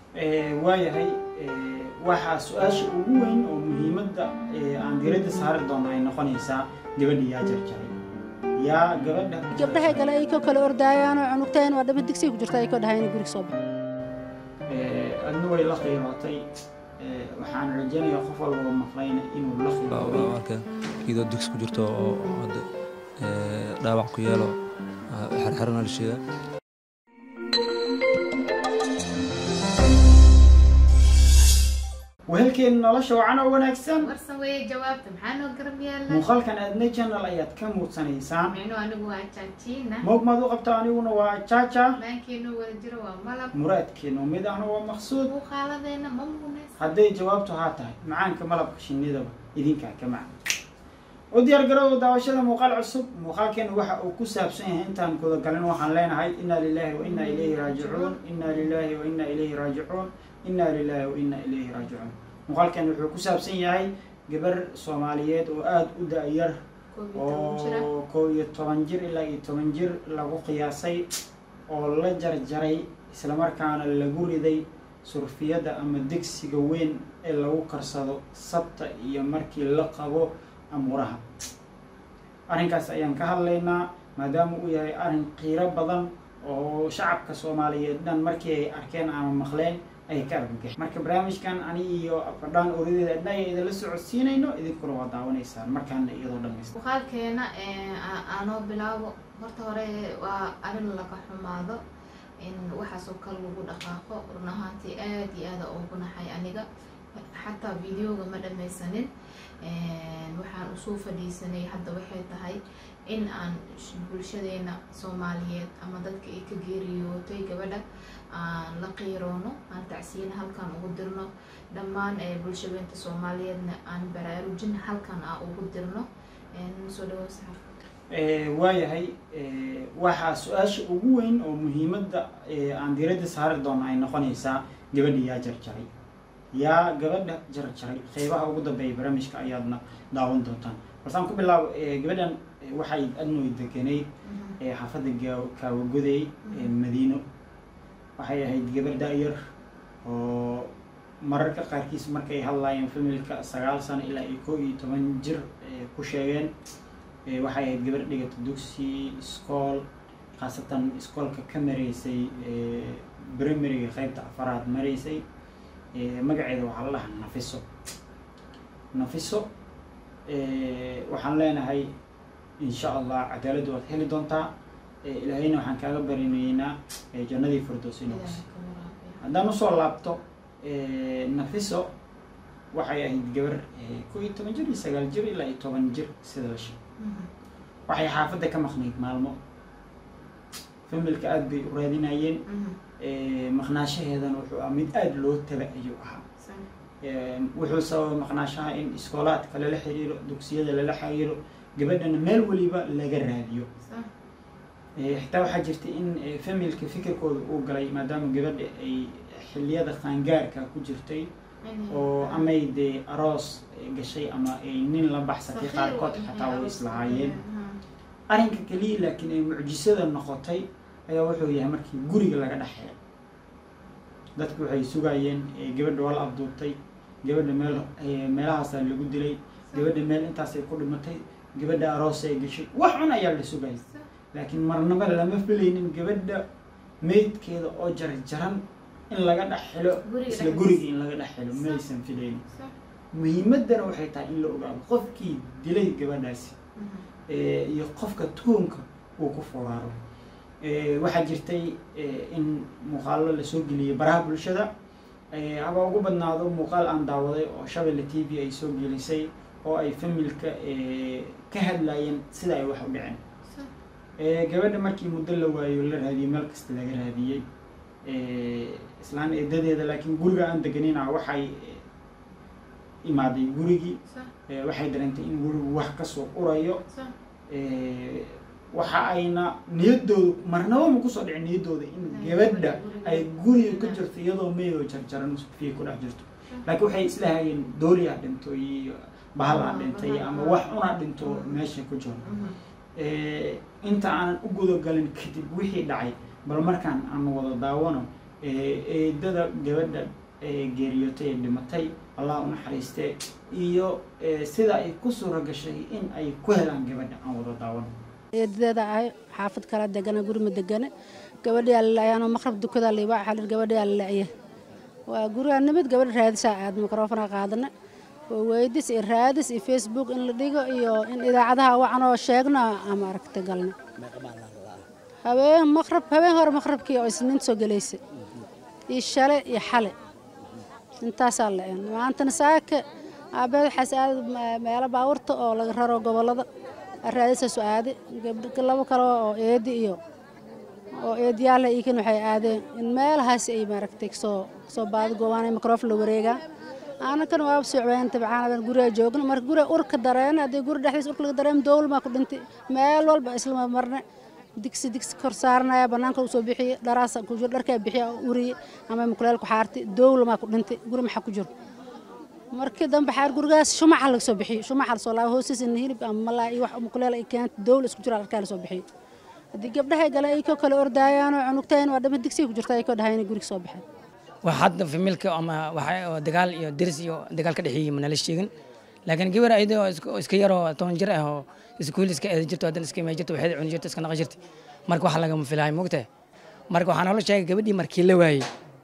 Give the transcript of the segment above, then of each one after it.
waayahay waxaa su-aasha ugu weyn oo muhiimadda aan diradda saari doono ay noqonaysaa gabadha yaa jarjaray yaa gabadha gabdhahay kale ay ko kale ordaayaanoo cunugtayn waa dhama digsiga ku jirta ay ko dhahayn guriga soo bax adna way la qiimatay waxaan rajaynayaa qof walba maqlayna inuu la qiimatay marka iyadoo digsi ku jirto oo hadda dhaawac ku yeelo xerxerana la sheegaa wehelkeena nolosha wacan oo wanaagsan warsan weeye jawaabta maxaa noo garab yaalla muuqaalkan aadna channel ayaad ka muudsanaysaan micnu anigu waa jaajiina moog maad u qabta aniguna waa jaaja maankeenu wada jiro waa malab muraadkeenu mid ahna waa maqsuud muuqaaladeena ma muuneys hadday jawaabtu haa tahay macaanka malabka shinnidaba idinkaa ka macan u diyaar garoow daawashada muuqaal cusub muuqaalkeena waxa uu ku saabsan yahay intaan gudagalin waxaan leenahay inna lilahi wa inna ilayhi raajicuun inna lilahi wa inna ilayhi raajicuun inna lilahi wa inna ilayhi raajicuun muuqaalkeena wuxuu ku saabsan yahay gabar soomaaliyeed oo aada u da-yar oo kow iyo toban jir ilaa iyo toban jir lagu qiyaasay oo la jarjaray islamarkaana lagu riday surfiyadda ama degsiga weyn ee lagu karsado sabta iyo markii la qabo amuuraha arrinkaas ayaan ka hadlaynaa maadaama uu yahay arrin qiiro badan oo shacabka soomaaliyeed dhan markii ay arkeen ama maqleen ay ka argagax marka barnaamijkan ani iyo fadhaan orideeda adna aya idinla socodsiinayno idinkuna waa daawanaysaan markaana iyadoo dhamaysta muuqaalkeena aanoo bilaabo horta hore waa arrin laga xumaado in waxaasoo kale lagu dhaqaaqo run ahaantii aada iyo aada ugu naxay aniga xataa videoga ma dhamaysanin waxaan usoo fadhiisanay hadda waxay tahay in aan bulshadeena soomaaliyeed ama dadka ay ka geeriyootay gabadha aan la qiiroono aan tacsiina halkaan ugu dirno dhammaan bulshadeenta soomaaliyeedna aan baraarujin halkaan aan ugu dirno soo dhawo saxar waayahay waxaa su-aasha ugu weyn oo muhiimadda aan diradda saari doono ay noqonaysaa gabadha yaa jarjaray yaa gabadha jarjaray qeybaha ugu dambeeya barnaamijka ayaadna daawan doontaan balsaan ku bilaabo gabadhan waxay adnoy degenayd xaafadda kaawagoday madiino waxay ahayd gabar da-yar oo mararka qaarkiis markay hadlaayeen familka sagaal sano ilaa iyo kow iyo toban jir ku sheegeen waxay ahayd gabar dhigata dugsi iskool khaasatan iskoolka ka maraysay primariga qeybta afaraad maraysay magaceeda waxaa la dhahaa nafiso nafiso waxaan leenahay insha allah cadaaladda waad heli doontaa ilaahayna waxaan kaaga barinaynaa jannadii firdows inoogs haddaan usoo laabto nafiso waxay ahayd gabar kow iyo toban jir iyo sagaal jir ilaa iyo toban jir sida la sheeg waxay xaafadda ka maqnayd maalmo familka aada bay u raadinayeen maqnaashaheedana wuxuu ah mid aada loo taba ayuu ahaa wuxuu sababay maqnaashaha in iskoolaadka lala xiriiro dugsiyada lala xiriiro gabadhana meel weliba laga raadiyo xitaa waxaa jirta in familka fikirkooda uu galay maadaama gabadha ay xiliyada qaangaarka ku jirtay oo amay dee aroos gashay ama ay nin la baxsatay qaarkood xataa way islahaayeen arrinka keliya laakiin ay mucjisada noqotay ayaa wuxuu yahay markii guriga laga dhexeeyo dadku waxay sugayeen gabadha waa la abduubtay gabadha meel meelahaasaa lagu dilay gabadha meel intaasay ku dhimatay gabadha aroos ay gashay wax cun ayaa la sugayay laakiin marnaba lama filaynin gabadha meydkeeda oo jarjaran in laga dhex xilo isla guriga in laga dhex xilo maysan filaynin muhiimaddana waxay tahay in la ogaado qofkii dilay gabadhaasi iyo qofka tuunka uu ku furaaro waxaa jirtay in muuqaalo lasoo geliyay baraha bulshada haba ugu badnaado muuqaal aan daawaday oo shabelle t v ay soo gelisay oo ay familka ka hadlayeen sida ay wax u dhiceen gabadha markii muddo la waayo la raadiyey meel kasta laga raadiyey islaan eedadeeda laakiin guriga aan deganina waxay imaaday gurigii waxay dareentay in gurigu wax kasoo urayo waxa ayna niyadooda marnaba ma kusoo dhicin niyadooda in gabadha ay guriga ka jirto iyadoo meydoo jarjaran fiya ku dhex jirto laakiin waxay islahayeen dooriyaa dhinto iyo bahalaa dhintay ama wax unaa dhinto meesha ku jiro inta aanan u gudagalin kadib wixii dhacay bal markaan aan wada daawano eedada gabadha geeriyootay ee dhimatay allah u naxariistee iyo sida ay ku suura gashay in ay ku helaan gabadha aan wada daawan eedadeeda ahay xaafad kala degana guri ma degane gabadhiyaa lalayaanoo maqrab dukadaa liiba xalir gabadhiyaa lalaya waa gurigaa nimid gabadha raadisaa aad mikrofona qaadana oo weydis iyo raadis iyo facebook in la dhigo iyo in idaacadaha wacanoo sheegno ama aragta galna habeen maqrab habeen hore maqrabkii oo isniin soo gelaysay iyo shale iyo xale intaasaa la een maantana saaka aabeed waxaas aad meelo baawurta oo laga raro gobollada raadisaasu aade labo kale oo eedi iyo oo eediyaala iikan waxay aadeen in meelahaas ay maaragtay soo soo baadi goobaanay mikrofon la wareegaan anakan waaba socween tabcaan guriga joogna marka guriga urka dareen haddii guri dhexdiis urka laga dareem dowlmaa ku dhintay meel walba isla marne digsi digsi kor saaranaya banaanka usoo bixiye dharaasa ku jiro dharkaa bixiya uriye ama mukuleel ku xaartay dowlamaa ku dhintay guri maxaa ku jiro markii dambe xaar gurigaas shumaca laga soo bixiyo shumaca lasoo laabo hoostiisa hilib ama malaa iyo wax mukuleel ay keenta dowla isku jiro dharkaa lasoo bixiyo haddii gabdhahay galeen ay koo kale ordaayaanoo cunugtayn waa dhama digsiga ku jirta ay koo dhahayn guriga soo baxeen wax hadda familka ama waxa dagaal iyo deris iyo dagaal ka dhexeeyey manala sheegin laakiin gabar ayada oo iska yaroo toban jir ah oo iskuul iska eeda jirto haddana iska imay jirto waxeeda cuni jirto iska naqa jirta marka wax lagama filahay mogtahay marka waxaa noola sheegay gabadhii markii la waayey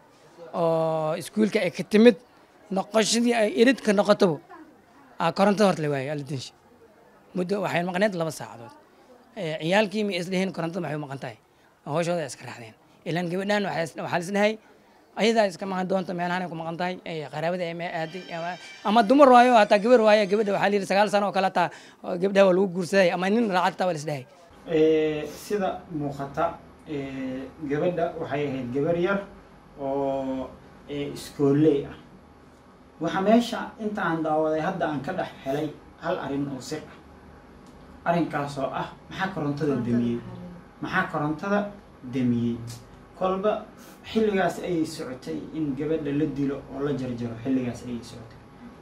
oo iskuulka ay ka timid noqoshadii ay irid ka noqotabo korontada horta la waayey aladinsha muddo waxay maqneed laba saacadood ciyaalkii ma isdheheen korontada maxay u maqan tahay hooshooda iska raacdeen ilaan gabadhan waxaa lisdhahay ayadaa iska maqan doonta meelahan ku maqan tahay qaraabada ay aaday ama dumar waayo hataa gabar waayo gabadha waxaa layidhi sagaal sano oo kale hataa gabdhaha waa lagu guursaday ama nin raacad taa waa lisdhahay sida muuqata gabadha waxay ahayd gabar yar oo iskooley ah waxaa meesha inta aan daawaday hadda aan ka dhex helay hal arrin oo sir ah arrinkaasoo ah maxaa korontada damiyey maxaa korontada damiyey kolba xilligaas ayay socotay in gabadha la dilo oo la jarjaro xilligaas ayay socotay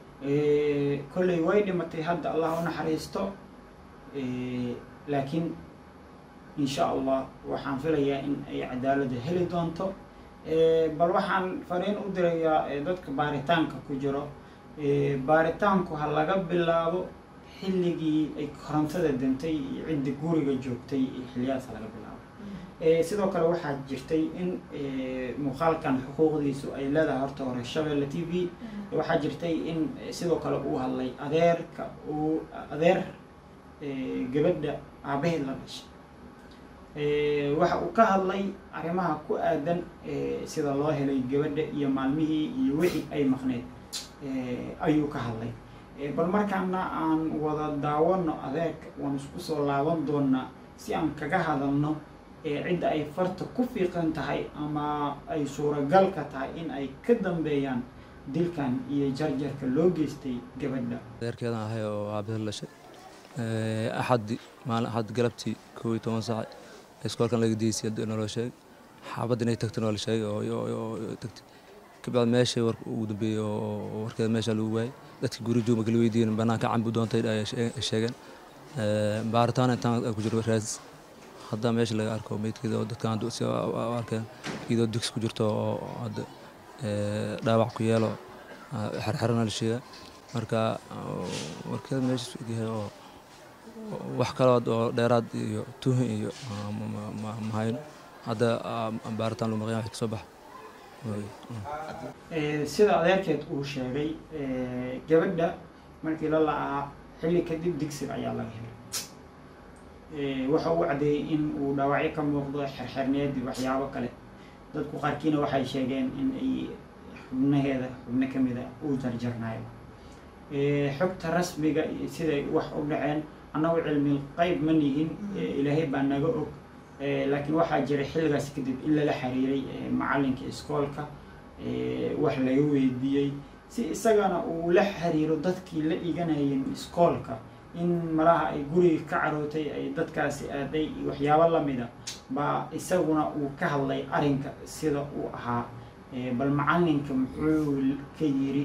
kolley way dhimatay hadda allah u naxariisto laakiin insha allah waxaan filayaa in ay cadaaladda heli doonto bal waxaan fariin u dirayaa dadka baaritaanka ku jiro baaritaanku ha laga bilaabo xilligii ay korontada dantay iyo cidda guriga joogtay xilliyahaas ha laga bilaabo sidoo kale waxaa jirtay in muuqaalkan xuquuqdiisu ay leedahay horta hore shabeelle t v waxaa jirtay in sidoo kale uu hadlay adeerka uu adeer gabadha aabaheed la dhashay waxa uu ka hadlay arrimaha ku aadan sida loo helay gabadha iyo maalmihii iyo wixii ay maqneed ayuu ka hadlay bal markaana aan wada daawano adeerka waan isku soo laaban doonaa si aan kaga hadalno cidda ay farta ku fiiqan tahay ama ay suuragalka tahay in ay ka dambeeyaan dilkan iyo jarjarka loo geystay gabadha adeerkeedan ahay oo aabaheed lashay axaddi maalin axad galabtii kow iyo toban saac iskoolkan laga deysay naloo sheegay xaabadda inay tagtay noo la sheegay oo tagtay kabacdi meeshay warka ugu dambeeyey oo warkeeda meesha lagu waayay dadkii guri joog marka la weydiiyeen banaanka cambi doontay ay sheegeen baaritaan intaan ku jiro raadis hadda meesha laga arko meydkeeda oo dadkan si arkeen iyadoo digsi ku jirto oo hadda dhaawac ku yeelo xerxerana la sheega marka warkeeda meesha yahay oo wax kaloo oo dheeraad iyo tuhin iyo mahayn hadda baaritaan lagu maqan wax kasoo baxa sida adeerkeed uu sheegay gabadha markii la la-aa xilli kadib digsiga ayaa laga helay waxa uu caddeeyey in uu dhaawacyo ka muuqdo xerxerneed iyo waxyaabo kale dadku qaarkiina waxay sheegeen in ay xubnaheeda xubno ka mida uu jarjarnayo xogta rasmiga iyo siday wax u dhaceen annagu cilmi qayb ma nihin ilaahay baa naga og laakiin waxaa jiray xilligaas kadib in lala xiriiray macalinka iskoolka wax laga weydiiyey si isagana uu la xiriiro dadkii la dhiganayeen iskoolka in malaha ay guriga ka carootay ay dadkaasi aaday iyo waxyaabo lamida baa isaguna uu ka hadlay arrinka sida uu ahaa bal macalinka muxuu ka yiri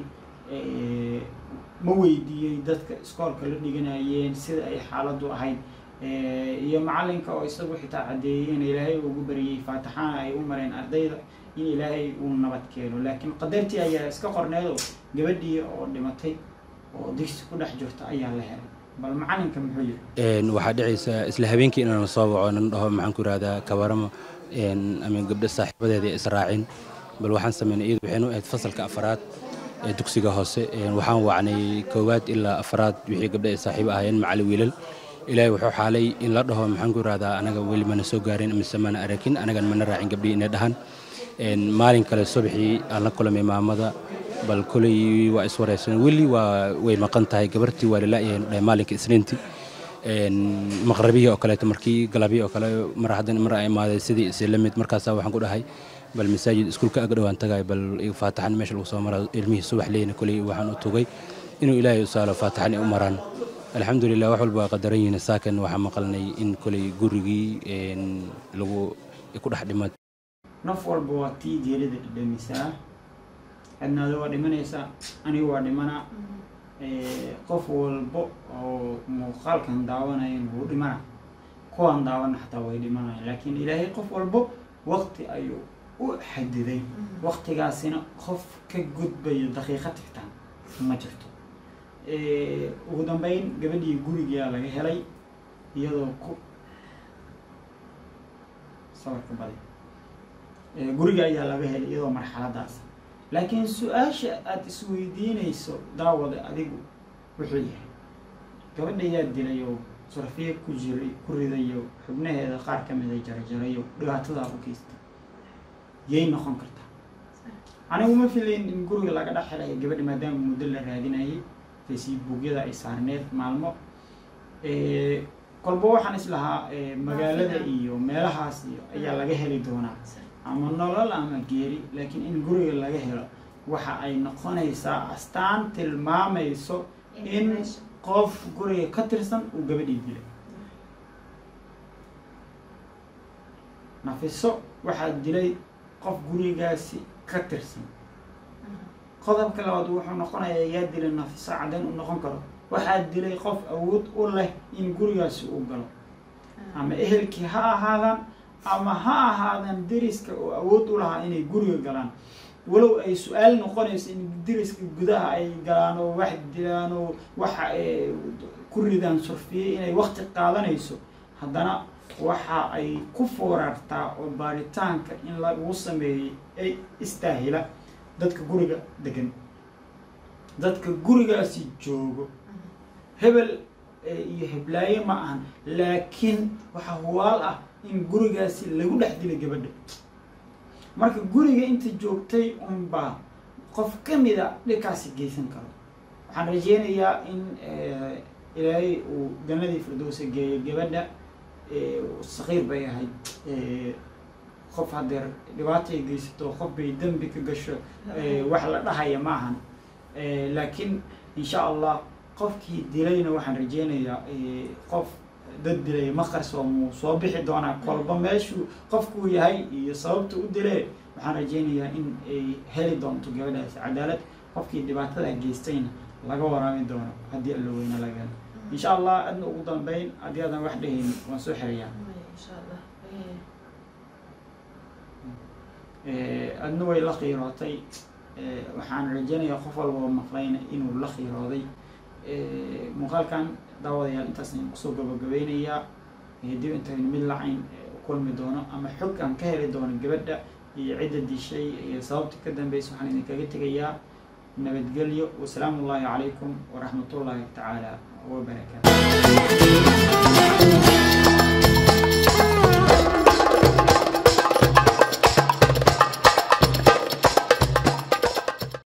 ma weydiiyey dadka iskoolka la dhiganayeen sida ay xaaladdu ahayd iyo macalinka oo isagu xitaa caddeeyey in ilaahay ugu bariyey faatixaana ay u mareen ardayda in ilaahay uu nabad keeno laakiin qadartii ayaa iska qorneedo gabadhii oo dhimatay oo digsi ku dhex jirta ayaa la helay bal macalinka muxuu yiri Een, waxaa dhacaysa isla habeenkii inaan soo waco nan dhaho maxaan ku ihahdaa kabaramo een, ama gabdho saaxiibadeeda israacin bal waxaan sameynay iyadu waxaynu ahayd fasalka afaraad ee dugsiga hoose Een, waxaan wacnay koowaad ilaa afaraad wixii gabdho ay saaxiib ahaayeen macali wiilal ilaahay wuxuu xaalay in la dhaho maxaan ku ihahdaa anaga weli mana soo gaarin mise mana arakin anagan mana raacin gabdhihii inay dhahan Een, maalin kale subaxii aan la kulamay maamada bal koley waa iswareysan weli waa way maqan tahay gabartii waa lalayahay dhahay maalinka isniintii Een, maqrabihii oo kaleeto markii galabihii oo kale mar haddana mar ay imaaday sidii isla mid markaasaa waxaan ku dhahay bal masaajid iskuulka aga dhowaan tagay bal iga faataxan meesha lagu soo mara ilmihii subax leyna koley waxaan u tugay inuu ilaahay u saalo faataxan ay u maraan alxamdulilah wax walba waa qadaran yihiin saakan waxaa maqalnay in koley gurigii een, lagu ku dhex dhimad naf walba waa tii geerida dhadhamisaa adnaada waa dhimanaysaa aniga waa dhimanaa Eh, qof walbo oo muuqaalkan daawanayan wuu dhimana kuwaan daawana xataa way dhimanayaan laakiin ilaahay qof walbo waqti ayuu u xadiday waqtigaasina qof ka gudbayo daqiiqa tigtaan ma jirto Eh, ugu dambeyn gabadhii gurigaa laga helay iyadoo ku sawirka badi Eh, guriga ayaa laga helay iyadoo marxaladaas laakiin su-aasha aada isweydiinayso daawada adigu wuxuu yahay gabadha yaa dilayo surafiye ku jiray ku ridayo xubnaheeda qaar ka mida jarjarayo dhibaatadaa u geysta yay noqon kartaa anigu ma filayn in guriga laga dhex helayo gabadha maadaama muddo la raadinayay facebookyada ay saarneed maalmo Eh, kolba waxaan islahaa eh, magaalada iyo meelahaas iyo ayaa laga heli doonaa ama nolol ama geeri laakiin in guriga laga helo waxa ay noqonaysaa astaan tilmaamayso in qof guriga ka tirsan uu gabadhii dilay nafiso waxaa dilay qof gurigaasi ka tirsan qodobka labaad wuxuu noqonayaa yaa dilay nafiso caddayn u noqon karo waxaa dilay qof awood u leh in gurigaasi uu galo ama ehelkii ha ahaadaan ama ha ahaadaan deriska oo awood u lahaa inay guriga galaan walow ay su-aal noqonayso in deriska gudaha ay galaan oo wax dilaan oo waxa ay ku ridaan surfiye inay waqti qaadanayso haddana waxa ay ku foorartaa oo baaritaanka in lagu sameeyey ay istaahila dadka guriga degan dadka gurigaasi joogo hebel eh, iyo heblaaye ma ahan laakiin waxaa huwaal ah in gurigaasi lagu dhex dilay gabadha marka guriga inta joogtay unbaa qof ka mida dhibkaasi geysan karo waxaan rajeynayaa in eh, ilaahay uu jannadii firdowsa geeyo gabadha eh, saqiir bay ahayd eh, qof hadeer dhibaata ay geysato qof bay dembi ka gasho eh, wax la dhahaya ma ahan Eh, laakiin insha allah qofkii dilayna waxaan rajeynayaa eh, qof dad dilay ma qarsoomuu soo bixi doonaa kolba meeshuu qofkuu yahay iyo sababta u dilee waxaan rajeynayaa in ay heli doonto gabadhaasi cadaalad qofkii dhibaatada geystayna laga waraabi doono haddii alla weyne laga helo insha allah adna ugu dambeyn haddii aadan wax dhehaynin waan soo xirayaa insha allah Eh, adna way la qiirootay Eh, waxaan rajeynayaa qof walba oo maqlayna inuu la qiirooday Eh, muuqaalkan daawadayaal intaas ayaan kusoo gabagabeynayaa Eh, dib intaynu mid lacayn eh, u kulmi doono ama xog aan ka heli doono gabadha iyo cidda dishay iyo sababta ka dambeysa waxaan idinkaga tegayaa nabadgelyo wasalaamu ullaahi calaykum waraxmatullaahi tacaala wabarakaatu